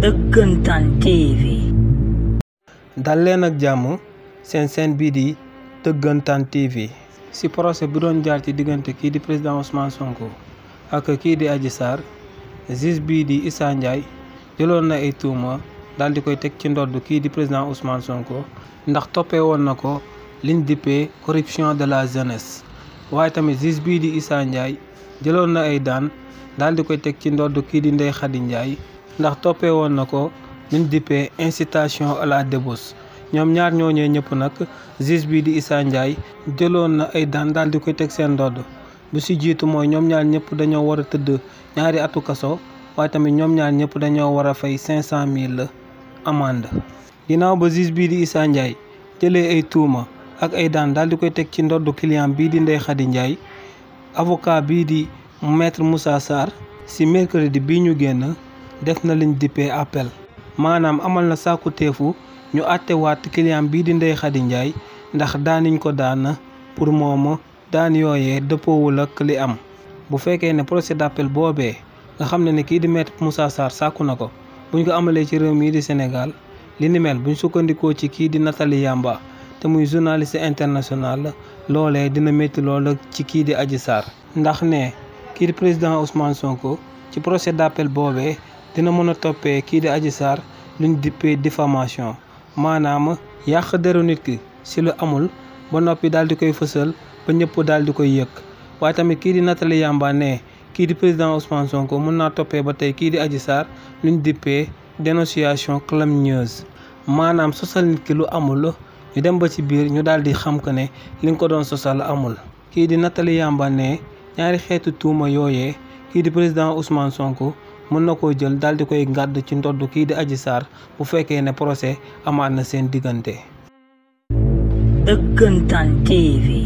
Dëggantaan TV. dal leen ak jàmm seen seen bii di Dëggantaan TV ci procès bi doon jaar ci diggante kii di président Ousmane Sonko ak kii di Adji Sarr juge bii di Issa Ndiaye jëloon na ay tuuma daal di koy teg ci ndodd kii di président Ousmane Sonko ndax toppee woon na ko liñ dippee corruption de la jeunesse waaye tamit juge bii di Issa Ndiaye jëloon na ay daan daal di koy teg ci ndodd kii di Ndeye Khady Ndiaye ndax toppee woon na ko liñ dippee incitation à la débauche ñoom ñaar ñooñee ñëpp nag juge bii di Issa Ndiaye jëloon na ay daan daal di koy teg seen ndodd bu ci jiitu mooy ñoom ñaar ñëpp dañoo war a tëdd ñaari atu kaso waaye tamit ñoom ñaar ñëpp dañoo war a fay cinq cent mille amende ginnaaw ba juge bii di Issa Ndiaye jëlee ay tuuma ak ay daan daal di koy teg ci ndoddu client bii di Ndeye Khady Ndiaye avocat bii di maître Moussa Sarr ci mercredi bii ñu génn def na liñ dippee appel maanaam amal na sàkku teefu ñu àttewaat client bii di Ndeye Khady Ndiaye ndax daaniñ ko daan pour moom daan yooyee dëppoowul ak li am bu fekkee ne procès d'appel boobee nga xam ne ne kii di maître Moussa Sarr sàkku na ko buñ ko amalee ci réew mii di Sénégal li ni mel buñ sukkandikoo ci kii di Nathalie Yamba te muy journaliste international loolee dina métti lool ci kii di Adji Sarr ndax ne kii di président Ousmane Sonko ci procès d'appel boobee dina mën a toppee kii di Adji Sarr luñ dippee diffamation maanaam yàq deru nit ki ci lu amul ba noppi daal di koy fësal ba ñëpp daal di koy yëg waaye tamit kii di Nathalie Yamba ne kii di président Ousmane Sonko mën naa toppee ba tey kii di Adji Sarr luñ dippee dénonciation calomnieuse maanaam sosal nit ki lu amul ñu dem ba ci biir ñu daal di xam que ne li nga ko doon sosal amul kii di Nathalie Yamba ne ñaari xeetu tuuma yooyee kii di président Ousmane Sonko mën na koo jël daal di koy ngàdd ci ndodd kii di Adji Sarr bu fekkee ne procès amaat na seen diggante. Dëggantaan TV.